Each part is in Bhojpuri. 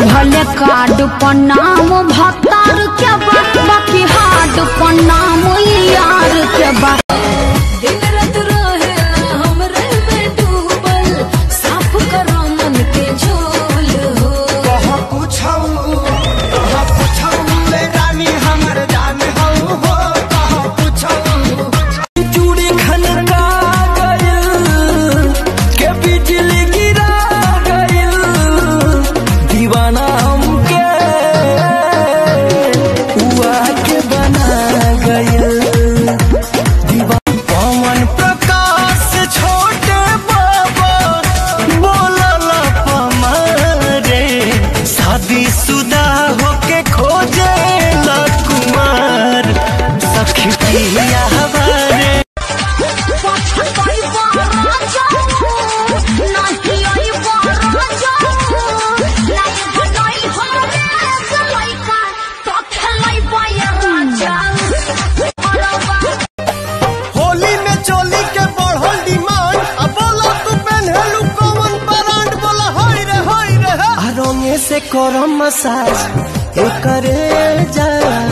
भले कार्ड पर नाम भतार के बा बाकी हार्ड पर नाम यार के बा दिन रात रहेला हमरे में डूबल साफ करो मन के झोल हो कहाँ पूछऊ कहाँ पूछऊ ले रानी हमर जान हऊ हो कहाँ पूछऊ चूड़ी खनका गइल के बिजली गिरा गइल दीवाना हमके हुआ के बना गइल दीवाना पवन प्रकाश छोटे बाबा बोलल पमारे शादी शुदा होके खोजे ला कुमार सखी पिया हमारे होली में चोली के बढ़ल डिमांड अब बोला तू पहनलू कौन ब्रांड बोला होई रे होई रे आ रंगे से करम मसाज ए करे जा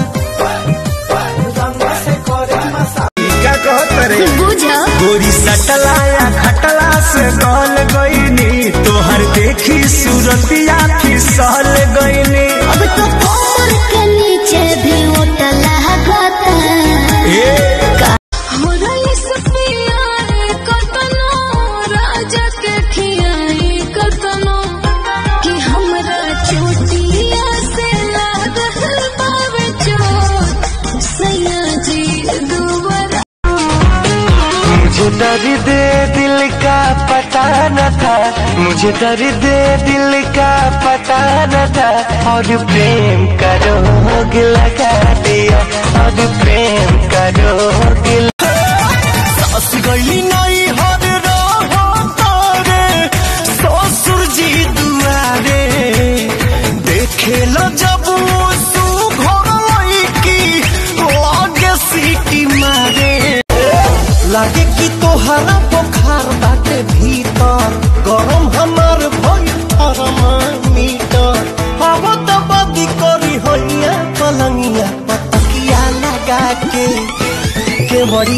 रंगे से करम मसाज क्या कहत रे बुझ गोरी सटला या खटला से गल गईनी तोहर देखी सूरतिया फिसल गईनी अब तो कमर के नीचे भी ओट लागता ए हमरा इस पियारे कतनो राजा के खियाई कतनो कि हमरा चोटिया से लागल बावे चोट सैया जी दुबारा मुझे दर्द दिल का पता न था मुझे दर्द दिल का पता न था और प्रेम का रोग लगा दिया और प्रेम का रोग सास गई नहीं हर रहो तारे ससुर जी दुआरे देखे लो जब सु घर की लागे सीटी मारे लागे कि तोहरा बुखार बाटे भीतर गरम हमार भई थर्मामीटर अब तो बदी करी होइया पलंगिया पतकिया लगा के के बड़ी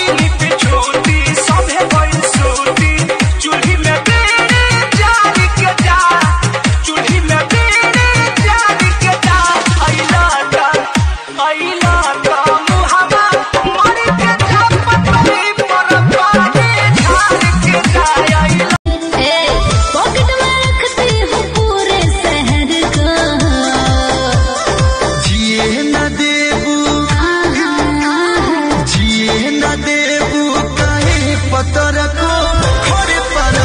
पॉकेट में रखती हूँ पूरे शहर को जिए न देबू जिए न देबू कहे पतर को खड़े परा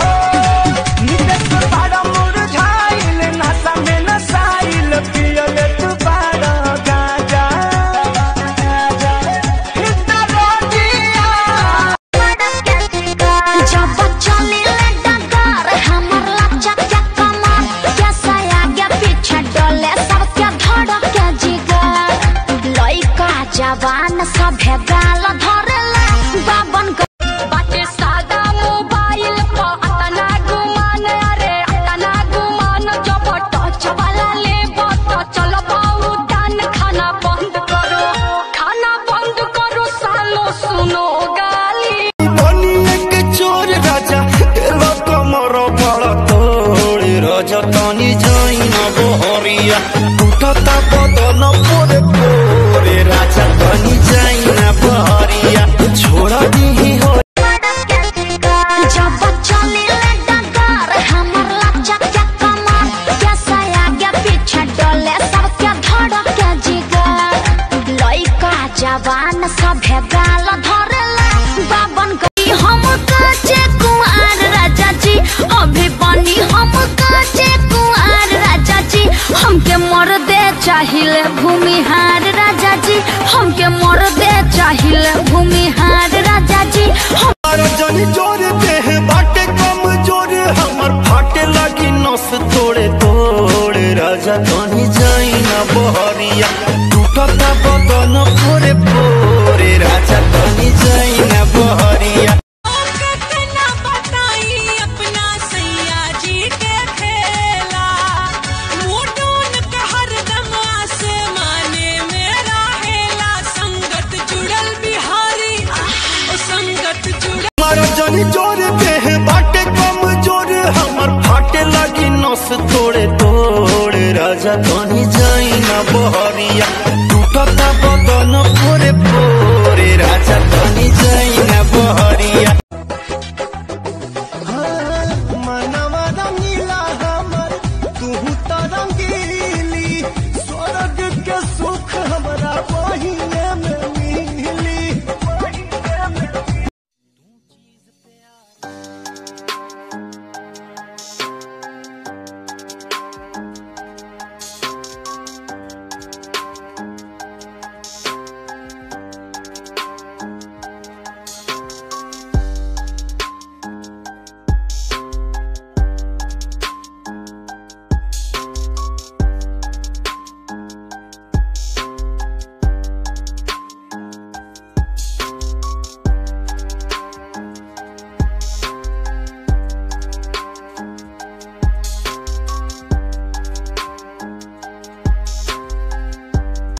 जब चले डगर हमर लचक के कमर कैसा आगे पीछे डोले सबके धड़क के जिगर लइका जवान सभे गाल धरेला बाबन ग- बाटे सादा मोबाइल पर अतना गुमान अरे अतना गुमान जब टच वाला लेबो तो चलो बाऊ दान खाना बंद करो खाना बंद करो सालो सुनो गाली बनिए के चोर राजा एलो कमर बड़ तोड़ राजा तनी जाई न बहरिया टूटता बदन पोरे पोरे राजा तनी जाई न बहरिया छोड़ दी हो जब चले डगर हमर लचक के कमर कैसा आगे पीछे डोले सबके धड़क के जिगर लइका जवान सभे गाल धरेला बाबन गई हम काचे कुंवार राजा जी अभी बनी हम काचे कुंवार राजा जी हमके मर दे चाहिए भूमिहार राजा जी हमके मर दे चाहिए भूमिहार राजा जी हम जनी जोर देह बाटे कम जोर हमर फाटे लगी नस तोड़े तोड़े राजा तनी जाई न बहरिया टूटता बदन पोरे पोरे राजा तनी जाई न बहरिया कितना बताई अपना सैया जी के खेला बड़ी जोर देह बाटे कम जोर हमर फाटे लगी नस तोड़े तोड़ राजा कहीं जाई ना बहरिया टूटता